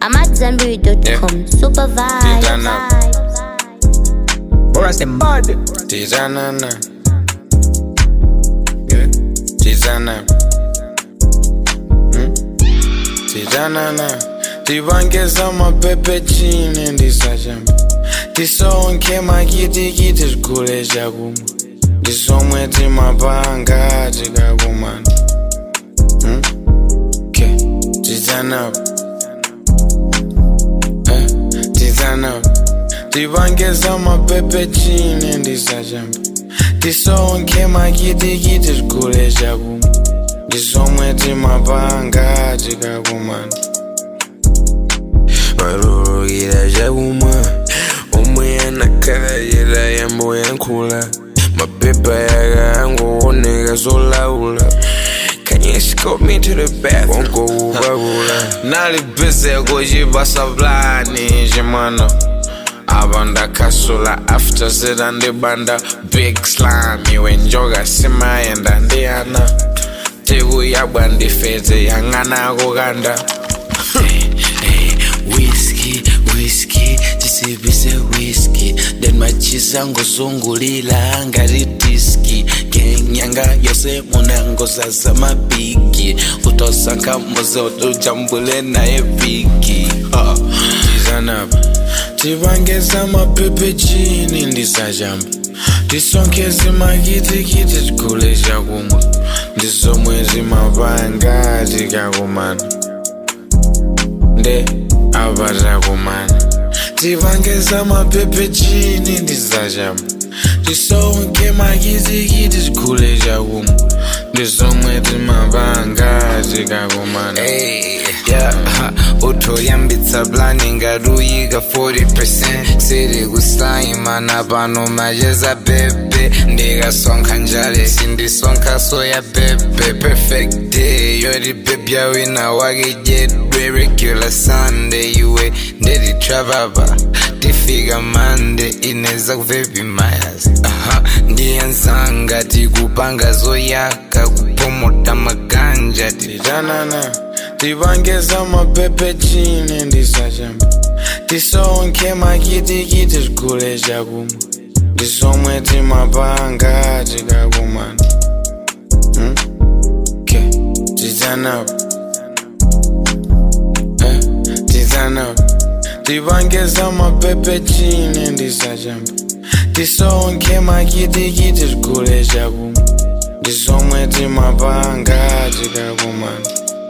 I'm at Zanberry.com. Super Turn up. vibes. Boras them bad. Tizanana. Yeah. Tizana. Hmm? Tizanana. Tivangeza mapepe chini ndisachamba tisonke makitikiti zikule chakumwa ndisomwe timapanga tikakumana Hmm? ke tizanapa Eh, tizanapa tivangeza mapepe chini ndisachamba tisonke makitikiti zikule chakumwa ndisomwe timapanga tikakumana varurukira chakumwa umwe anakayira yambo yankhula mapepa yakangooneka zolaula Kanye escort me to the bathroom Wongo Nali busy kuchipasa plani chimwana apa ndakasula after zita ndibanda big slime iwe njoka simayenda ndi ana tikuyabwa ndifete yang'ana kukanda Whiskey, whiskey, tisibise whiskey then machisa ngozungulila ngati diski kenyanga yose munangozaza mabigi utosanka mboze utujambule naye piki uh. tizanapa tivangeza mapepe chini ndisachamba tisonkeze makitikiti tikule chakumwa ndisomwe timapanga tikakumana nde apa takumana tivangeza mapepe chini ndisachamba tisonke makitikiti tikule chakumwa ndisomwe timapanga tikakumana Hey, yeah, utoyambitsa plani ngaruyika 40% siri kusaimana pano macheza bebe ndikasonkha njale sindisonkha soya bebe perfect day yoti bebya wina wake jedwe regular sunday iwe ndetitrapapa tifika mande ineza kuvepi mayas aha ndiyanzanga tikupanga zoyaka kupomota maganja ti titanana tivangeza mapepe chini ndisachamba tisonke makitikiti tikule chakumwa ndisomwe timapanga tikakumana Hmm? ke titanapa Eh, titanapa tivangeza mapepe chini ndisachamba tisonke makitikiti tikule chakumwa ndisomwe timapanga tikakumana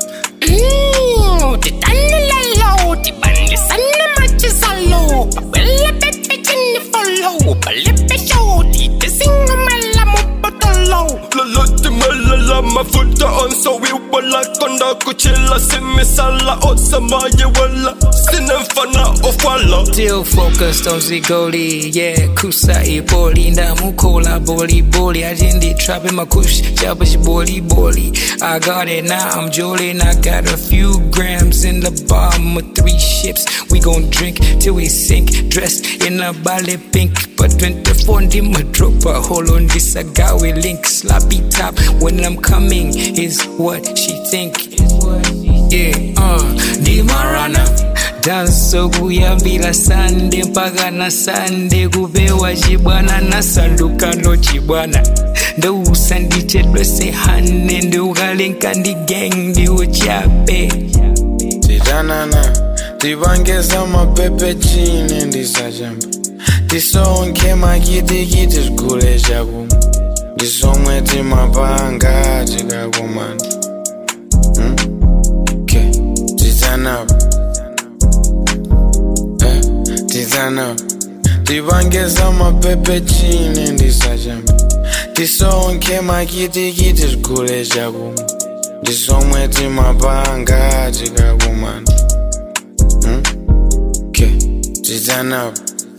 titanilelo tibandisana machisalo babele bebe chini folo balepe shoti tisingomela mubotolo lolotimelela mafuta onsowiwala konda kuchila simisala osamayiwala sinemfana ofwala Still focused on Zigoli, yeah, Kusa Iboli, Namukola, Boli Boli. I didn't trap in my kush, Jabash Boli Boli. I got it now, I'm jolin'. I got a few grams in the bottom of three ships. We gon' drink till we sink, dressed in a ballet pink. But 24 in my dropper, hold on, this I got with link. Sloppy top when I'm coming is what she think. Yeah, uh, Dimarana. danso kuyambira sande mpaka na sande kupewa chibwana nasandukano chibwana ndousa ndichedwese hane ndiukalenka ndi gang ndiuchape titanana tivangeza mapepe chini ndisachamba tisonke makitikiti tikule chakumwa ndisomwe timapanga tikakumana Hmm? ke titanapa Eh, titanapa tivangeza mapepe chini ndisachamba tisonke makitikiti tikule chakumwa ndisomwe timapanga tikakumana Hmm? ke titanapa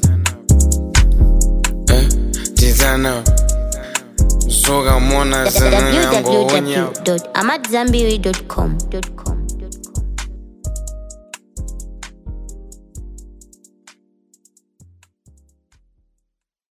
Eh, titanapa zokamona zinanyangowonya www.amatzambiri.com.